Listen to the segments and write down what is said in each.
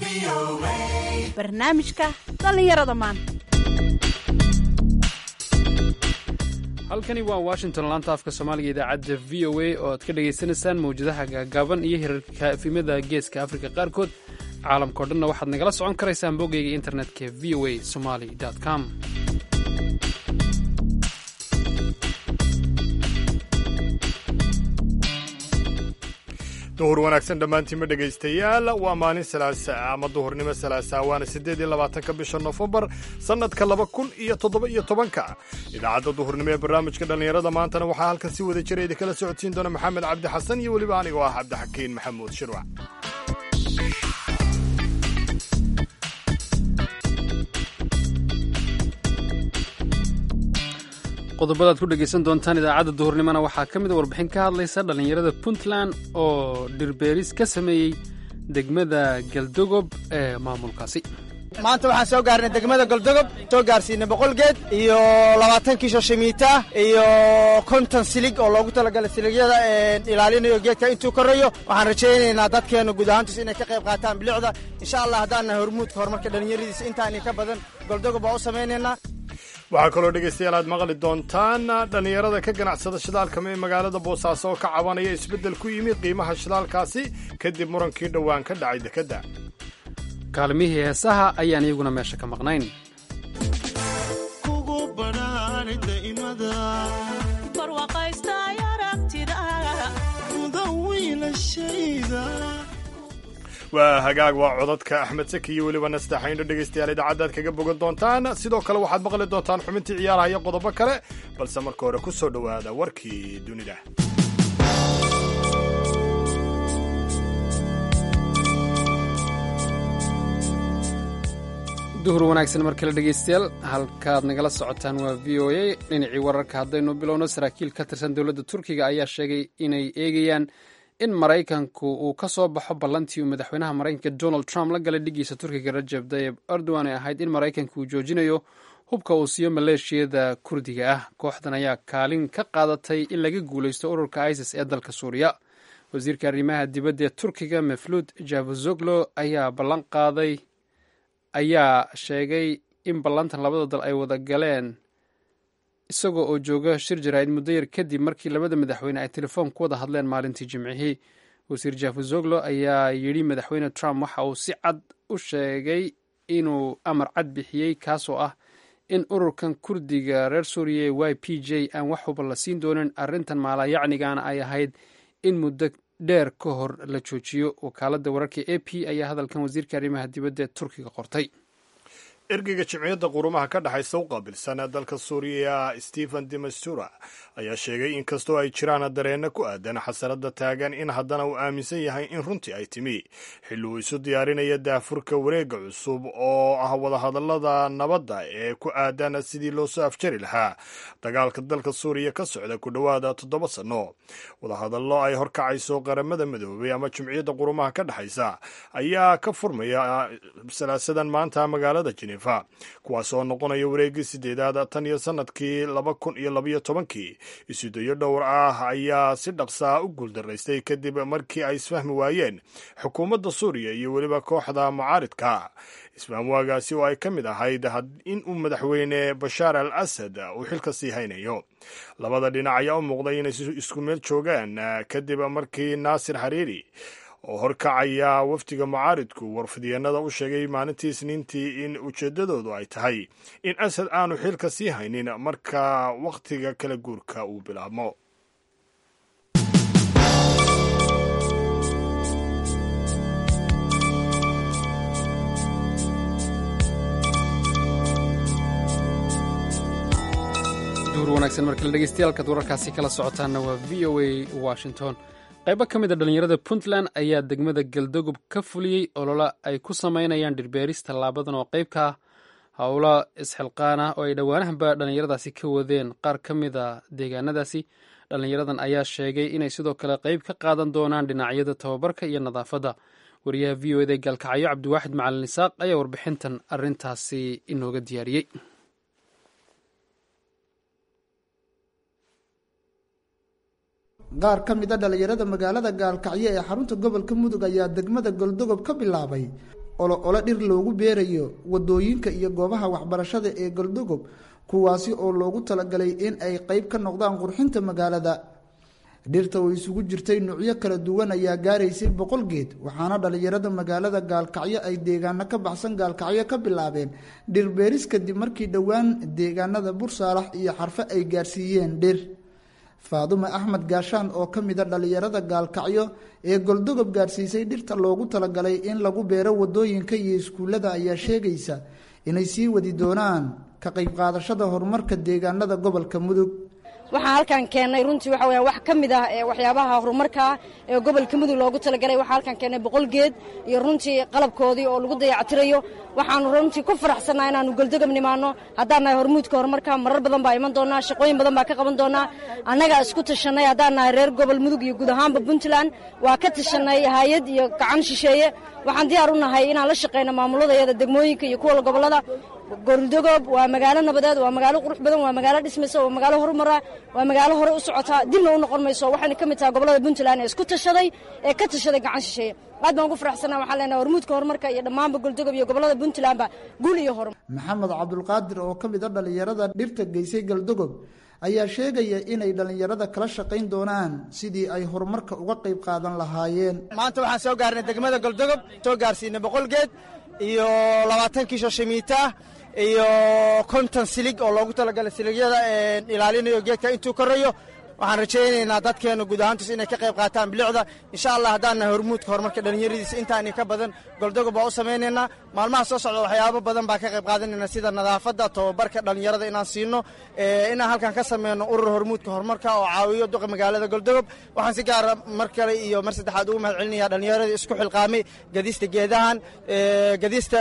barnaamijka dhallinyarada maanta halkani waa washington laanta afka soomaaliga idaacadda v o a oo aad ka dhagaysanaysaan mawjadaha gaagaaban iyo hirarka efimada geeska afrika qaarkood caalamkao dhanna waxaad nagala socon karaysaan boggayga internetka v o a somali com duhur wanaagsan dhammaantiinma dhegaystayaal waa maalin salaasa ama duhurnimo salaasa waana siddeed iyo labaatanka bisha nofembar sannadka laba kun iyo toddoba iyo tobanka idaacadda duhurnimo ee barnaamijka dhallinyarada maantana waxaa halkan si wada jira idinkala socodsiin doona maxamed cabdi xasan iyo weliba anigoo ah cabdixakiin maxamuud shirwac qodobadaad ku dhegaysan doontaan idaacadda duhurnimona waxaa ka mid a warbixin ka hadlaysa dhallinyarada puntland oo dhirbeeris ka sameeyey degmada galdogob ee maamulkaasi maanta waxaan soo gaarnay degmada goldogob soo gaarsiinay boqol geed iyo labaatan kiisho shimiita iyo konton silig oo loogu talagalay siligyada ilaalinayo geedka intuu korayo waxaan rajaynaynaa dadkeenu guud ahaantiis inay ka qayb qaataan bilicda insha allah haddaan nahay hormuudka horumarka dhallinyaradiisa intaani ka badan goldogob baa u samaynaynaa waxaa kaloo dhegaystayaal aad maqli doontaan dhallinyarada ka ganacsada shidaalka ee magaalada boosaaso oo ka cabanaya isbeddel ku yimid qiimaha shidaalkaasi kadib murankii dhowaan ka dhacay dekedda kaalmihii heesaha ayaan iyaguna meesha ka maqnayn waa hagaag waa codadka axmed saki iyo weliba nastaxayndho dhegaystayaal idaacaddaad kaga bogan doontaan sidoo kale waxaad maqli doontaan xubintii ciyaaraha iyo qodobo kale balse marka hore ku soo dhowaada warkii dunida duhur wanaagsan mar kale dhegaystayaal halkaad nagala socotaan waa v o a dhinacii wararka haddaynu bilowno saraakiil ka tirsan dowladda turkiga ayaa sheegay inay eegayaan in maraykanku uu ka soo baxo ballantii uu madaxweynaha maraykanka donald trump la galay dhigiisa turkiga rajab tayib erdogan ay ahayd in maraykanka uu joojinayo hubka uu siiyo maleeshiyada kurdiga ah kooxdan ayaa kaalin ka qaadatay in laga guulaysto ururka isis ee dalka suuriya wasiirka arrimaha dibadda ee turkiga meflud javuzoglo ayaa ballan qaaday ayaa sheegay in ballantan labada dal ay wada galeen isagoo oo jooga shir jaraa'id muddo yar kadib markii labada madaxweyne ay telefoon ku wada hadleen maalintii jimcihii wasiir jafuzoglo ayaa yidhi madaxweyne trump waxa uu si cad u sheegay inuu amar cad bixiyey kaasoo ah in ururkan kurdiga reer suuriya ee y p j aan wax huba la siin doonin arrintan maalayacnigaana ay ahayd in muddo dheer ka hor la joojiyo wakaaladda wararka a p ayaa hadalkan wasiirka arrimaha dibadda ee turkiga qortay ergeyga jimciyadda qurumaha ka dhexaysa u qaabilsan dalka suuriya stephen demastura ayaa sheegay in kastoo ay jiraan dareenno ku aadan xasaradda taagan in haddana uu aaminsan yahay in runtii ay timi xilli uu isu diyaarinaya daafurka wareegga cusub oo ah wadahadallada nabadda ee ku aadan sidii loo soo afjari lahaa dagaalka dalka suuriya ka socda ku dhowaada toddoba sanno wadahadallo ay horkacayso qaramada midoobay ama jimciyadda qurumaha ka dhexaysa ayaa ka furmaya salaasadan maanta magaalada jine kuwaas oo noqonaya wareeggii sideedaad tan iyo sannadkii laba kun iyo labaiyo tobankii isudayo dhowr ah ayaa si dhaqsaa u guuldaraystay kadib markii ay isfahmi waayeen xukuumadda suuriya iyo weliba kooxda mucaaridka isfahamwaagaasi oo ay ka mid ahayd in uu madaxweyne bashaar al asad uu xilka sii haynayo labada dhinac ayaa u muuqday inay isku meel joogaan kadib markii naasir xariiri oo horkacaya wafdiga mucaaridku warfidyeennada u sheegay maalintii isniintii in ujeeddadoodu ay tahay in asad aanu xilka sii haynin marka wakhtiga kala guurka uu bilaabmo duhur wanaagsan markale dhegeystayaaalkaad wararkaasi kala socotaanna waa v o a washington qaybo ka mid a dhallinyarada puntland ayaa degmada galdogob ka fuliyey olola ay ku samaynayaan dhirbeeris tallaabadan oo qayb ka ah howlo isxilqaan ah oo ay dhowaanahanba dhallinyaradaasi ka wadeen qaar ka mid a deegaanadaasi dhallinyaradan ayaa sheegay inay sidoo kale qayb ka qaadan doonaan dhinacyada tababarka iyo nadaafadda wariyaha v o eda gaalkacyo cabdiwaaxid macalin isaaq ayaa warbixintan arintaasi inooga diyaariyey qaar ka mid a dhallinyarada magaalada gaalkacyo ee xarunta gobolka mudug ayaa degmada goldogob ka bilaabay olo olo dhir loogu beerayo wadooyinka iyo goobaha waxbarashada ee galdogob kuwaasi oo loogu talagalay in ay qeyb ka noqdaan qurxinta magaalada dhirta oo isugu jirtay nuucyo kala duwan ayaa gaaraysay boqol geed waxaana dhallinyarada magaalada gaalkacyo ay deegaano ka baxsan gaalkacyo ka bilaabeen dhir beeris kadib markii dhowaan deegaanada bursaalax iyo xarfo ay gaarsiiyeen dhir faadume axmed gaashaan oo ka mid a dhallinyarada gaalkacyo ee goldogob gaarsiisay dhirta loogu talagalay in lagu beero wadooyinka iyo iskuullada ayaa sheegaysa inay sii wadi doonaan ka qayb qaadashada horumarka deegaanada gobolka mudug waxaan halkan keennay runtii waxa weya wax ka mid ah ee waxyaabaha horumarkaa ee gobolka mudug loogu talagalay waxaa halkan keennay boqol geed iyo runtii qalabkoodii oo lagu dayactirayo waxaanu runtii ku faraxsannaha inaanu goldogob nimaanno haddaan nahay hormuudka horumarka marar badan baa iman doonaa shaqooyin badan baa ka qaban doonaa annagaa isku tashanay haddaan nahay reer gobol mudug iyo guud ahaanba puntland waa ka tashanay hay-ad iyo gacan shisheeye waxaan diyaar u nahay inaan la shaqayno maamuladayada degmooyinka iyo kuwa gobollada goldogob waa magaalo nabadeed waa magaalo qurux badan waa magaalo dhismaysa waa magaalo horumara waa magaalo hore u socotaa dibna u noqon mayso waxayna ka mid tahay gobollada puntland ee isku tashaday ee ka tashaday gacan shisheeye aad baan ugu faraxsanaa waxaan leenahay hormuudka horumarka iyo dhammaanba goldogob iyo gobollada puntlandba guul iyo horumar maxamed cabdulqaadir oo ka mid a dhallinyarada dhirta geysay galdogob ayaa sheegaya inay dhallinyarada kala shaqayn doonaan sidii ay horumarka uga qayb qaadan lahaayeen maanta waxaan soo gaarnay degmada goldogob soo gaarsiinay boqol geed iyo labaatan kiisho shimiita iyo konton silig oo loogu talagalay siligyada ilaalinayo geedka intuu korayo waxaan rajaynaynaa dadkeena guud ahaantiis inay ka qayb qaataan bilicda insha allah haddaan nahay hormuudka horumarka dhallinyaradiisa intaani ka badan goldogob baa u samaynaynaa maalmaha soo socda waxyaabo badan baa ka qayb qaadanayna sida nadaafadda tobabarka dhallinyarada inaan siino inaan halkan ka sameyno urur hormuudka horumarka oo caawiyo duqa magaalada goldogob waxaan si gaara mar kale iyo mar saddexaad ugu mahad celinaya dhallinyaradii isku xilqaamay gadista geedahan gadista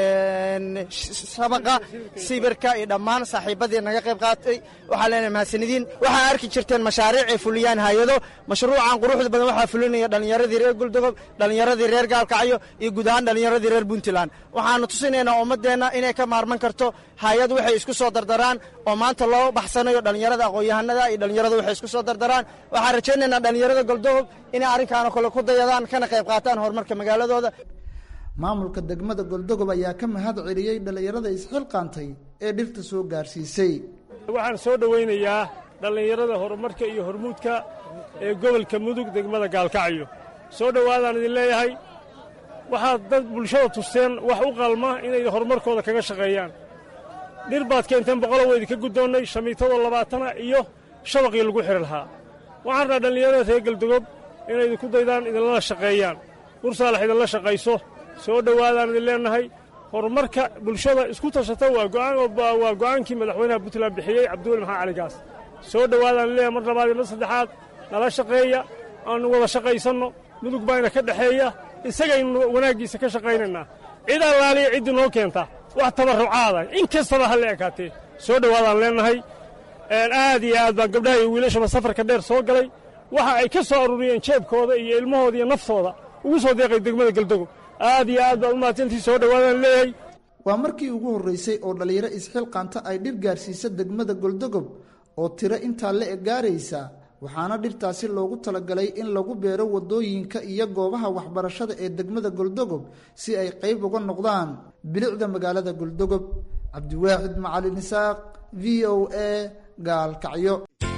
shabaqa sibirka iyo dhammaan saaxiibadii naga qayb qaatay waxaa leenahay mahadsanidin waxaa arki jirteen mashaariic ay fuliyaan hay-ado mashruucan quruxda badan waxaa fulinaya dhallinyaradii reer goldogob dhallinyaradii reer gaalkacyo iyo guud ahaan dhallinyaradii reer puntland waxaanu tusinaynaa ummadeenna inay ka maarman karto hay-ad waxay isku soo dardaraan oo maanta loo baxsanayo dhallinyarada aqoon-yahanada iyo dhallinyarada waxay isku soo dardaraan waxaan rajaynaynaa dhallinyarada goldogob inay arrinkaano kale ku dayadaan kana qayb qaataan horumarka magaaladooda maamulka degmada goldogob ayaa ka mahad celiyey dhallinyarada isxilqaantay ee dhirta soo gaarsiisay waxaan soo dhowaynayaa dhallinyarada horumarka iyo hormuudka ee gobolka mudug degmada gaalkacyo soo dhowaadaan idin leeyahay waxaad dad bulshada tusteen wax u qalma inay horumarkooda kaga shaqeeyaan dhir baad keenteen boqolo weydinka guddoonnay shamiitadoo labaatana iyo shabaqii lagu xidhi lahaa waxaan rabaa dhallinyarada reer galdogob inay idinku daydaan idinlala shaqeeyaan bursaalax idinla shaqayso soo dhowaadaan idin leennahay horumarka bulshada isku tashata waa go'aankii madaxweynaha puntland bixiyey cabdiweli maxamed cali gaas soo dhowaadaan leeyahay mar labaad iyo mar saddexaad nala shaqeeya aanu wada shaqaysanno mudug baayna ka dhexeeya isagaynu wanaaggiisa ka shaqaynaynaa cid allaaliya ciddii noo keenta wax tabarrucaada in kastaba ha la ekaatee soo dhowaadaan leennahay aad iyo aad baan gabdhaha iyo wiilashaba safarka dheer soo galay waxa ay ka soo aruuriyeen jeebkooda iyo ilmahooda iyo naftooda ugu soo deeqay degmada galdogob aad iyo aad baad u mahadsantii soo dhowaadaan leeyahay waa markii ugu horreysay oo dhallinyaro isxilqaanta ay dhir gaarsiisa degmada goldogob oo tiro intaa la eg gaaraysa waxaana dhirtaasi loogu talagalay in lagu beero wadooyinka iyo goobaha waxbarashada ee degmada goldogob si ay qayb uga noqdaan bilicda magaalada goldogob cabdiwaaxid macalin isaaq v o a gaalkacyo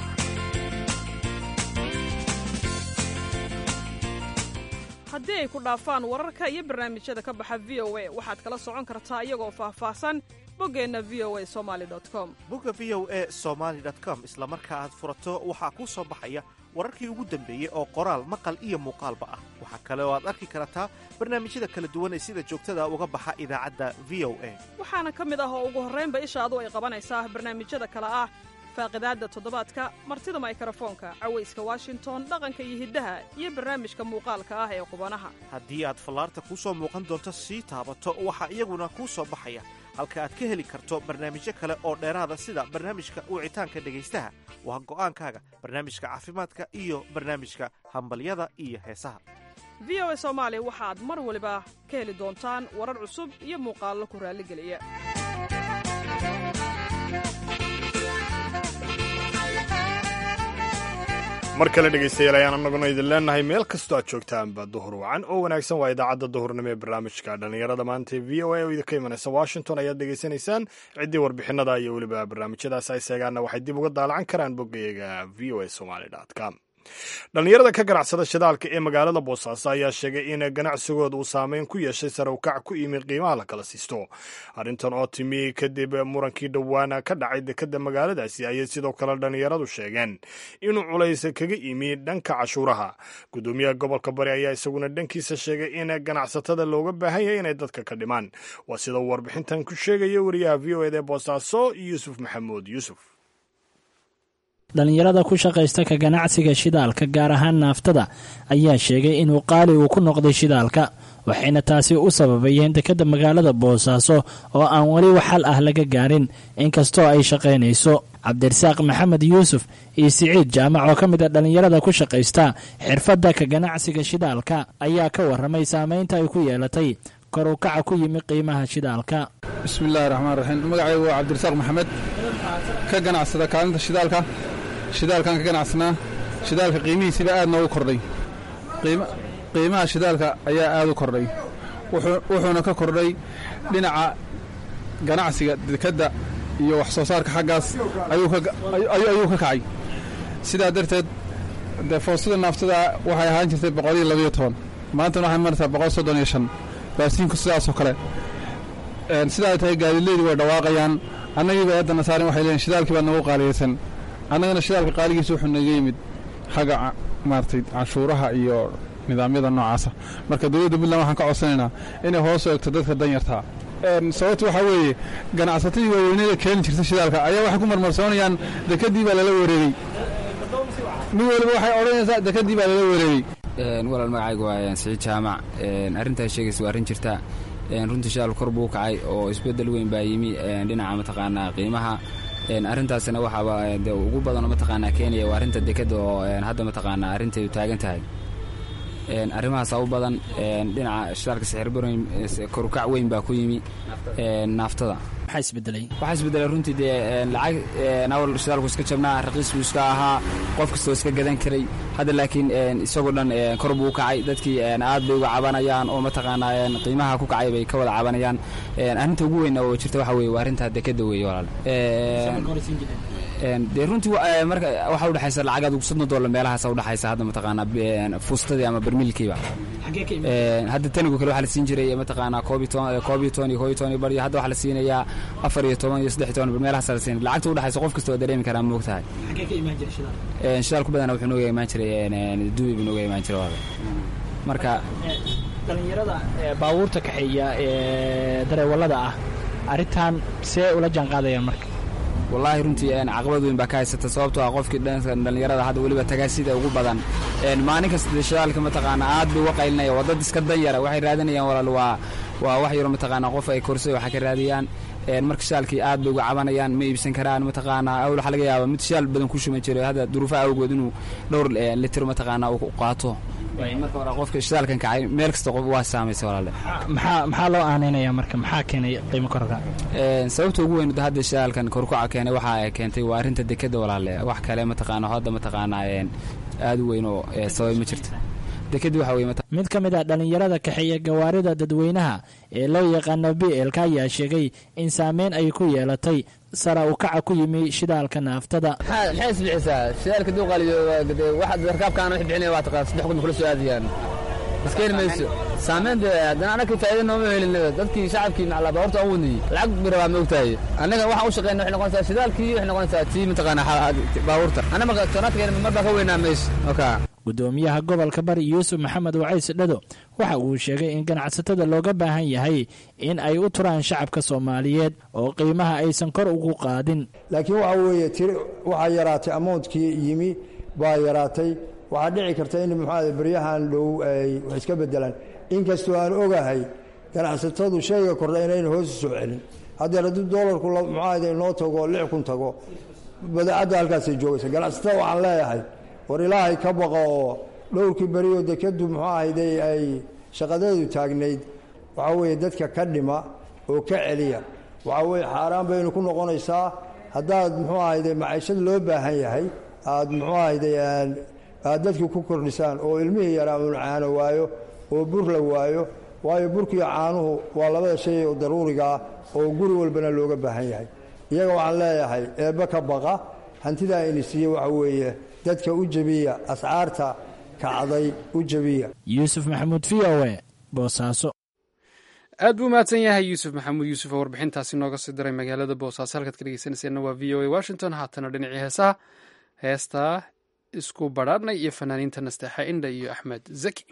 haddii ay ku dhaafaan wararka iyo barnaamijyada ka baxa v o a waxaad kala socon kartaa iyagoo faahfaahsan boggeenna v o a somali com bogga v o a somaali com isla marka aad furato waxaa kuu soo baxaya wararkii ugu dambeeyey oo qoraal maqal iyo muuqaalba ah waxaa kale oo aad arki kartaa barnaamijyada kala duwan ee sida joogtada uga baxa idaacadda v o a waxaana ka mid ah oo ugu horraynba ishaadu ay qabanaysaa barnaamijyada kale ah faaqidaadda toddobaadka martida maykrofoonka cawayska washington dhaqanka iyo hiddaha iyo barnaamijka muuqaalka ah ee qubanaha haddii aad fallaarta kuu soo muuqan doonto sii taabato waxaa iyaguna kuu soo baxaya halka aad ka heli karto barnaamijyo kale oo dheeraada sida barnaamijka wicitaanka dhegaystaha waa go'aankaaga barnaamijka caafimaadka iyo barnaamijka hambalyada iyo heesaha v o a soomaali waxaad mar waliba ka heli doontaan warar cusub iyo muuqaallo ku raalligeliya mar kale dhegaystayaal ayaan annaguna idin leenahay meel kastoo aad joogtaanba duhur wacan oo wanaagsan waa idaacadda duhurnimo ee barnaamijka dhallinyarada maanta ee v o a oo idinka imanaysa washington ayaad dhegaysanaysaan ciddii warbixinada iyo weliba barnaamijyadaas ay seegaanna waxay dib uga daalacan karaan boggayaga v o a somaly com dhallinyarada ka ganacsada shidaalka ee magaalada boosaaso ayaa sheegay in ganacsigooda uu saameyn ku yeeshay sare ukac ku yimi qiimaha la kala siisto arrintan oo timi kadib murankii dhowaana ka dhacay dekadda magaaladaasi ayay sidoo kale dhallinyaradu sheegeen inuu culays kaga yimi dhanka cashuuraha gudoomiyaha gobolka bari ayaa isaguna dhankiisa sheegay in ganacsatada looga baahan yahay inay dadka ka dhimaan waa sida uu warbixintan ku sheegaya wariyaha v o eda ee boosaaso yuusuf maxamuud yuusuf dhallinyarada ku shaqaysta ka ganacsiga shidaalka gaar ahaan naaftada ayaa sheegay inuu qaali uu ku noqday shidaalka waxayna taasi u sababayeen dekadda magaalada boosaaso oo aan weli waxal ah laga gaarin inkastoo ay shaqaynayso cabdirasaaq maxamed yuusuf iyo siciid jaamac oo ka mid a dhallinyarada ku shaqaysta xirfadda ka ganacsiga shidaalka ayaa ka warramay saameynta ay ku yeelatay kor u kaca ku yimi qiimaha shidaalka bismillahi raxmaan raxiim magacaygu waa cabdirasaaq maxamed ka ganacsada kaalinta shidaalka shidaalkaan ka ganacsanaa shidaalka qiimihiisiiba aad noogu kordhay qiimaha shidaalka ayaa aad u kordhay wuxuuna ka kordhay dhinaca ganacsiga dekadda iyo wax soo saarka xaggaas ayuu ka kacay sidaa darteed dee foostada naaftada waxay ahaan jirtay boqoliyo labayo toban maantana waxay maraysaa boqol soddon iyo shan baasiinku sidaasoo kale sidaa ay tahay gaadileydii way dhawaaqayaan annagiiba eeddana saarin waxay leeyiin shidaalkii baa nagu qaaliyaysan annagana shidaalka qaaligiisa wuxuu naga yimid xagga maaragtay canshuuraha iyo nidaamyada noocaasa marka dowladda puntland waxaan ka codsanaynaa inay hoos u egto dadka danyartaa sababta waxaa weeye ganacsatadii waaweynada keeni jirta shidaalka ayaa waxay ku marmarsoonayaan dekadii baa lala wareegey mid waliba waxay odhanaysaa dekadii baa lala wareegey walaal magacaygu waa siciid jaamac arrintaa sheegaysa waa arrin jirta runtii shidaal kor buu kacay oo isbeddel weyn baa yimi dhinaca mataqaanaa qiimaha arrintaasina waxaaba de ugu badanoo mataqaanaa keenaya waa arrinta dekadda oo hadda mataqaanaa arrinteedu taagan tahay arrimahaasa u badan dhinaca shidaalka sixirbaroyn korukac weyn baa ku yimi naaftada maxaa isbedelay waxaa isbedelay runtii dee lacag awal shidaalku iska jabnaa raqiis buu iska ahaa qof kastoo iska gadan karay hadda laakiin isagoo dhan kor buu u kacay dadkii aad bay uga cabanayaan oo mataqaanaa qiimaha ku kacay bay ka wada cabanayaan arrinta ugu weyn oo jirta waxa weye waa arrinta dekadda weeye walaal dee runtii marka waxaa udhexaysa lacag adugu soddon dollar meelahaasa udhexaysa hadda mataqaanaa fuustadii ama barmiilkiiba hadda tanigu kale waxaa la siin jiray mataqaanaa koob iyo toban koob iyo toban iyo koob iyo toban iyo bar iyo hadda waxaa la siinayaa afar iyo toban iyo saddex iyo toban meelahaasa la siinaya lacagta udhexaysa qof kasta waa dareemi karaa moog tahay shidaal ku badana wuxuu nooga imaan jiray dubai buu nooga imaan jiray walaal marka dhallinyarada baabuurta kaxeeya ee dareewallada ah arrintan see ula jaan qaadayaan marka wallaahi runtii caqabad weyn baa ka haysata sababtoo ah qofkii dhallinyarada hadda weliba tagaasida ugu badan maalin kasta shidaalka mataqaana aad bay uga qaylinaya waa dad iska danyara waxay raadinayaan walaal waa waa wax yaro mataqaana qof ay korsay waxa ka raadiyaan marka shidaalkii aad bay uga cabanayaan ma iibsan karaan mataqaana awl waxaa laga yaaba mid shidaal badan ku shuman jiray hadda duruufaha awgood inuu dhowr litir mataqaana uu qaato marka hore qofka shidaalkan kacay meel kasta qof waa saamaysa walaale maxaa maxaa loo aaneynaya marka maxaa keenay qiimo korka sababta ugu weyn hadda shidaalkan korkuca keenay waxa ay keentay waa arrinta dekada walaale wax kale mataqaana hadda mataqaana aad u weyn oo sabab ma jirto dekadii waxa weye mid ka mid ah dhallinyarada kaxeeya gawaarida dadweynaha ee loo yaqaano b lk ayaa sheegay in saameyn ay ku yeelatay sara u kaca ku yimi shidaalka naaftada maxay isbixisaa shidaalka duuqaaliyo waxaad rakaabkaana wix bixinaya waa taqaan saddex kun kula soo aadayaan iskeen mayso saameynta haddana anaka faa'iida nooma helin dadkii shacabkii maclaa baabuurta aan wadnayey lacag bira waa moogtahay annaga waxaan u shaqeyna waxay noqonaysaa shidaalkii waxay noqonaysaa tii mataqaana baabuurta anna marka toonaadkeena mar baa ka weynaa mayso oka gudoomiyaha gobolka bari yuusuf maxamed wacays dhado waxa uu sheegay in ganacsatada looga baahan yahay in ay u turaan shacabka soomaaliyeed oo qiimaha aysan kor ugu qaadin laakiin waxa weeye tiri waxaa yaraatay amountkii yimi baa yaraatay waxaa dhici karta in muxuada beryahan dhow ay wax iska bedelaan inkastoo aan ogahay ganacsatadu shayga kordha inayna hoos u soo celin haddeer haddii doolarku muxuada inoo tago lix kun tago badeecadda halkaasay joogaysa ganacsatada waxaan leeyahay war ilaahay ka baqa oo dhowrkii berioo dekadu muxuu ahayday ay shaqadeedu taagnayd waxaa weeye dadka ka dhima oo ka celiya waxaa weeye xaaraan baynu ku noqonaysaa haddaad muxuu ahayday maciishad loo baahan yahay aad muxuu ahayday aad dadkii ku kordhisaan oo ilmihii yaraa uun caano waayo oo bur la waayo waayo burkiiyo caanuhu waa labada shay oo daruuriga ah oo guri walbana looga baahan yahay iyaga waxaan leeyahay eebbe ka baqa hantidaa ini siiye waxa weeye dadka u jebiya ascaarta kacday u jebiya yuusuf maxamuud v o e boosaaso aad buu mahadsan yahay yuusuf maxamuud yuusuf oo warbixintaasi nooga sii diray magaalada boosaaso halkaad ka dhegeysanayseena waa v o a washington haatana dhinacii heesaha heestaa isku badhaadhnay iyo fanaaniinta nasteexa indha iyo axmed zaki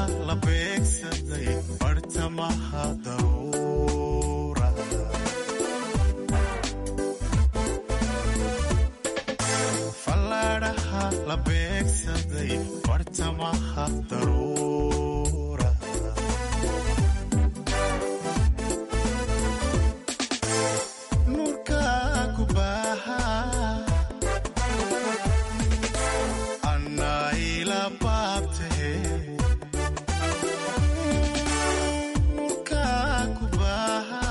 la beegsaday bartamaha daruura fallaadhaha la beegsaday bartamaha daruura nurka ku baaha annaa ila baabtahe nurka ku baaha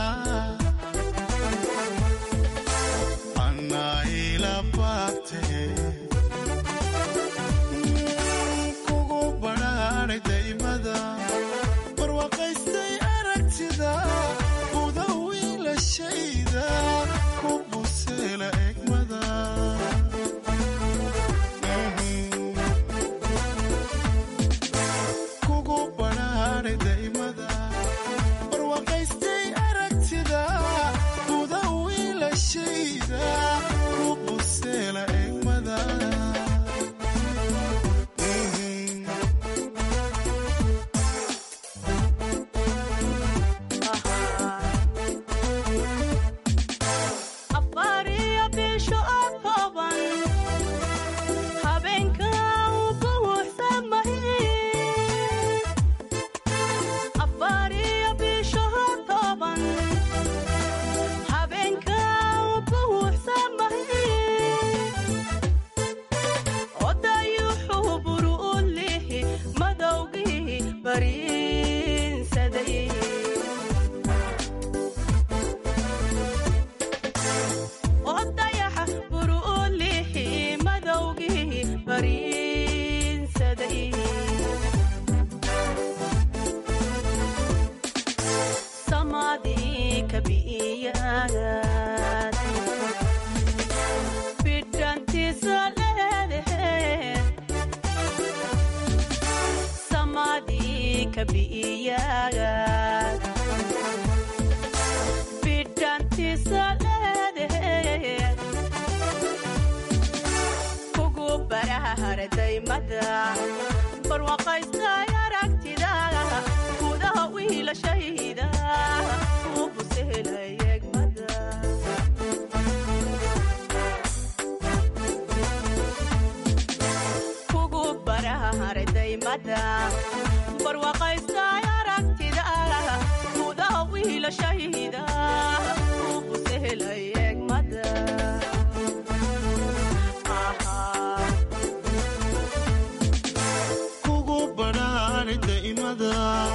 annaa ila baabtahe kugu badhaadhay daymada barwaaqaystay aragtida buda wiilashayda ku buseela egmada kugu badhaadhay daymada barwaaqaystay aragtida buda wiilashayda ku buseela egmada afariyo bisho oo kooban habeenka uu buuxsamahay afariyo bisho oo kooban habeenka uu buuxsamahay odayuxuu buru u lihi madowgii bariinsaday odayaxa buru u lihi madowgii bariinsaday samadii kabi'iyaad bidhantiisa leedahe samadii kabi'iyaad bidhantiisa leedahe kugu barahardaymada barwaqaystay aragtida gudaha wiilashayda u busehelay egmada kugu barahardaymada barwaqaystay aragtida gudaha wiilashayda u busehelay egmada kugu badhaadhay daymada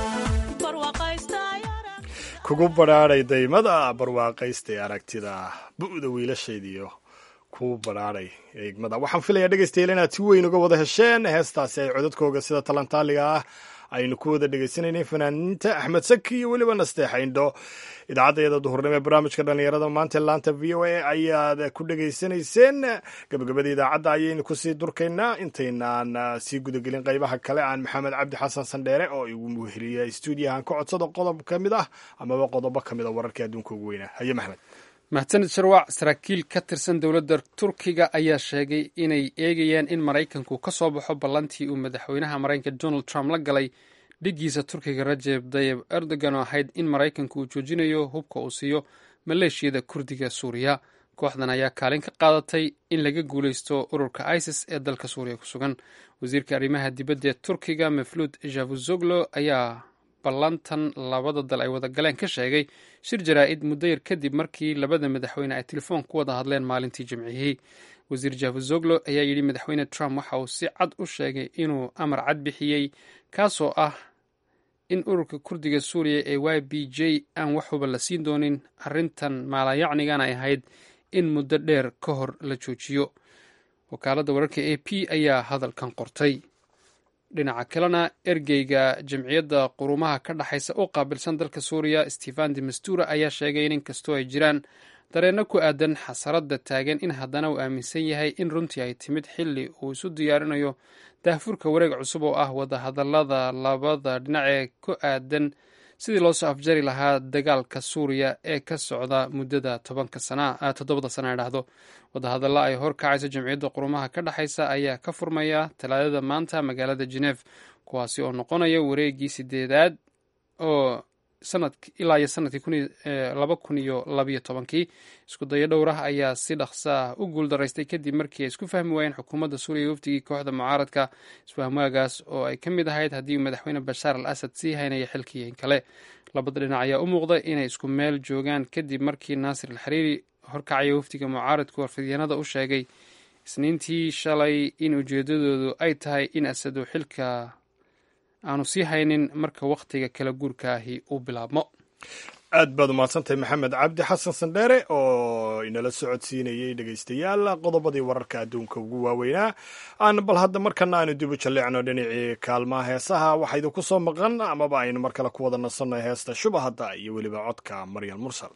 barwaqaystay kugu badhaadhay daymada barwaaqaystay aragtida bu'da wiilashaydiyo ku badhaadhay eegmada waxaan filayaa dhegaystayaal inaad si weyn uga wada hesheen heestaasi ay codadkooga sida talantaaliga ah aynu ku wada dhegaysanayna fanaaniinta axmed saki iyo weliba nasteexa indho idaacaddeeda duhurnimo ee barnaamijka dhallinyarada maanta laanta v o a ayaad ku dhegaysanayseen gabagabada idaacadda ayaynu kusii durkaynaa intaynaan sii gudagelin qaybaha kale aan maxamed cabdi xasan sandheere oo igu muheliya stuudiyahan ka codsada qodob ka mid ah amaba qodobo ka mid a wararkii adduunka ugu weynaa haye maxmed mahadsanid sharwac saraakiil ka tirsan dowladda turkiga ayaa sheegay inay eegayaan in maraykanku ka soo baxo ballantii uu madaxweynaha maraykanka donald trump la galay dhiggiisa turkiga rajeb dayeb erdogan oo ahayd in maraykanku uu joojinayo hubka uu siiyo maleeshiyada kurdiga suuriya kooxdan ayaa kaalin ka qaadatay in laga guuleysto ururka isis ee dalka suuriya ku sugan wasiirka arrimaha dibadda ee turkiga meflud javuzoglo ayaa ballantan labada dal ay wada galeen ka sheegay shir jaraa'id muddo yar kadib markii labada madaxweyne ay telefoon ku wada hadleen maalintii jimcihii wasiir javuzoglo ayaa yidhi madaxweyne trump waxa uu si cad u sheegay inuu amar cad bixiyey kaasoo ah in ururka kurdiga suuriya ee y b j aan waxuba la siin doonin arrintan maalayacnigan ay ahayd in muddo dheer ka hor la joojiyo wakaaladda wararka a p ayaa hadalkan qortay dhinaca kalena ergeyga jamciyadda qurumaha ka dhexaysa u qaabilsan dalka suuriya stefan de mastura ayaa sheegay in inkastoo ay jiraan dareenno ku aadan xasaradda taagan in haddana uu aaminsan yahay in runtii ay timid xilli uu isu diyaarinayo daahfurka wareeg cusub oo ah wadahadallada labada dhinac ee ku aadan sidii loo soo afjari lahaa dagaalka suuriya ee ka socda muddada tobanka sana toddobada sana idhaahdo wadahadalla ay hor kacayso jamciyadda qurumaha ka dhexaysa ayaa ka furmaya talaadada maanta magaalada geneve kuwaasi oo noqonaya wareegii sideedaad oo sanad ilaa iyo sanadkii laba kun iyo labayo tobankii isku dayo dhowrah ayaa si dhaqsa ah u guuldaraystay kadib markii ay isku fahmi waayeen xukuumadda suuriya wafdigii kooxda mucaaradka isfahmaagaas oo ay ka mid ahayd haddii madaxweyne bashaar al asad sii haynaya xilkii in kale labada dhinac ayaa u muuqda inay isku meel joogaan kadib markii naasir al xariiri horkacaya wafdiga mucaaradku warfidyaenada u sheegay isniintii shalay in ujeedadoodu ay tahay in asadu xilka aanu sii haynin marka wakhtiga kala guurka ahi uu bilaabmo aad baad umahadsantahay maxamed cabdi xasan sandheere oo inala socodsiinayey dhegaystayaal qodobadii wararka adduunka ugu waaweynaa aan bal hadda markana aanu dib u jalleecno dhinacii kaalmaha heesaha waxaa idinku soo maqan amaba aynu mar kale ku wada nasanno heesta shubahadda iyo weliba codka maryam mursal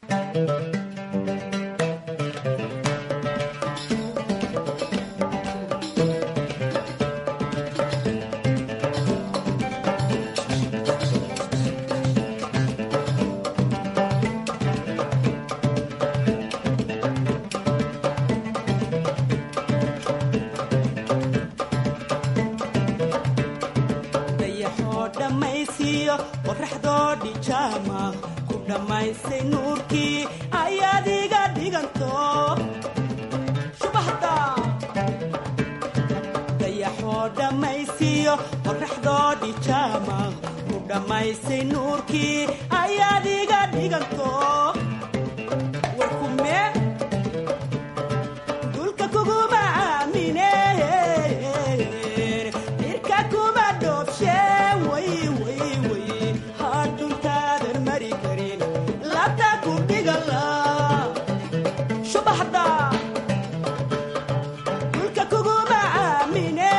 dayaxoo dhammaysiiyo qorraxdoo dhijaama ku dhammaysay nuurkii ayaad iga dhiganto shubahda dayaxoo dhammaysiiyo qorraxdoo dhijaama ku dhammaysay nuurkii ayaad iga dhiganto warkume dulka kuguma aamine irka kuma dhoobshe way way way hadhuntaadan mari karin labta ku dhigala shubaxda dulka kuguma aamine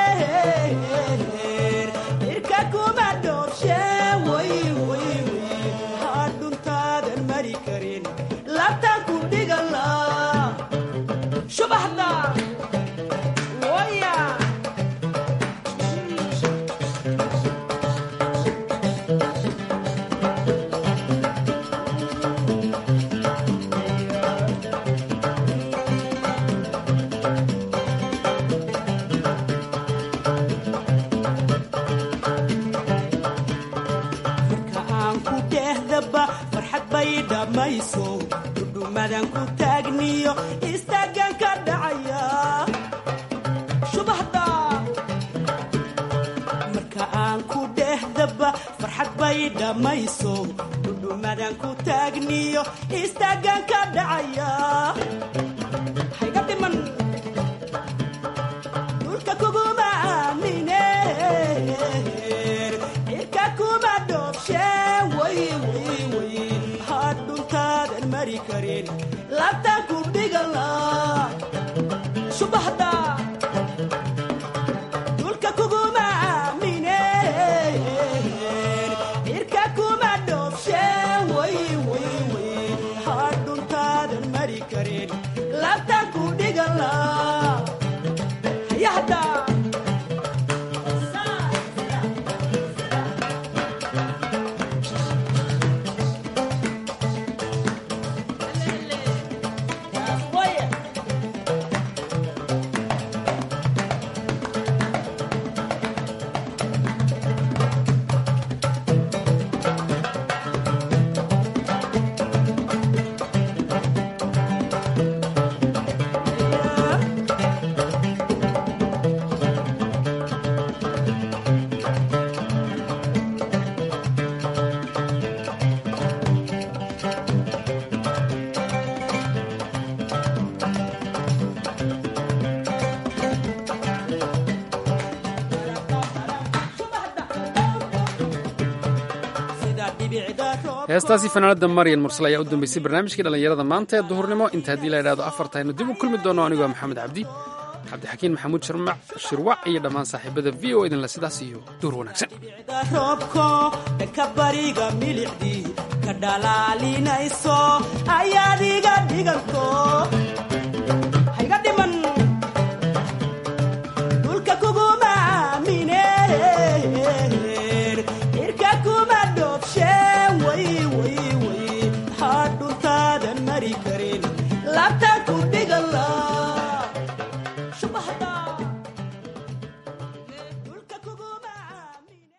irka kuma dhoobshe way way way hadhuntaadan mari karin labta ku dhigala shubaxda waya marka aan ku dhehdaba farxad bay dhammayso dhudhumadan ku taagniyo istaagan ka dhacaya shubahda marka aan ku dhehdaba farxad bay dhammayso dhudhumadan ku taagniyo istaagan ka dhacaya hayga dhiman dhulka kuguma aamine cirka kuma dhoobshe way way way hadhuntaadan mari karin labta ku dhigala shubahda dhulka kuguma aamine cirka kuma dhoobshe way way way hadhuntaadan mari karin labta ku dhigala hayahda heestaasi fanaanada maryan mursal ayaa u dambeysay barnaamijkii dhallinyarada maanta ee duhurnimo inta haddii la idhahdo afartaynu dib u kulmi doono anigoo maxamed cabdi cabdixakiin maxamuud shirmac shirwac iyo dhammaan saaxiibada v o idinle sidaas iyo duhur wanaagsan roobko dhanka bariga milicdii ka dhalaalinayso ayaad iga dhiganto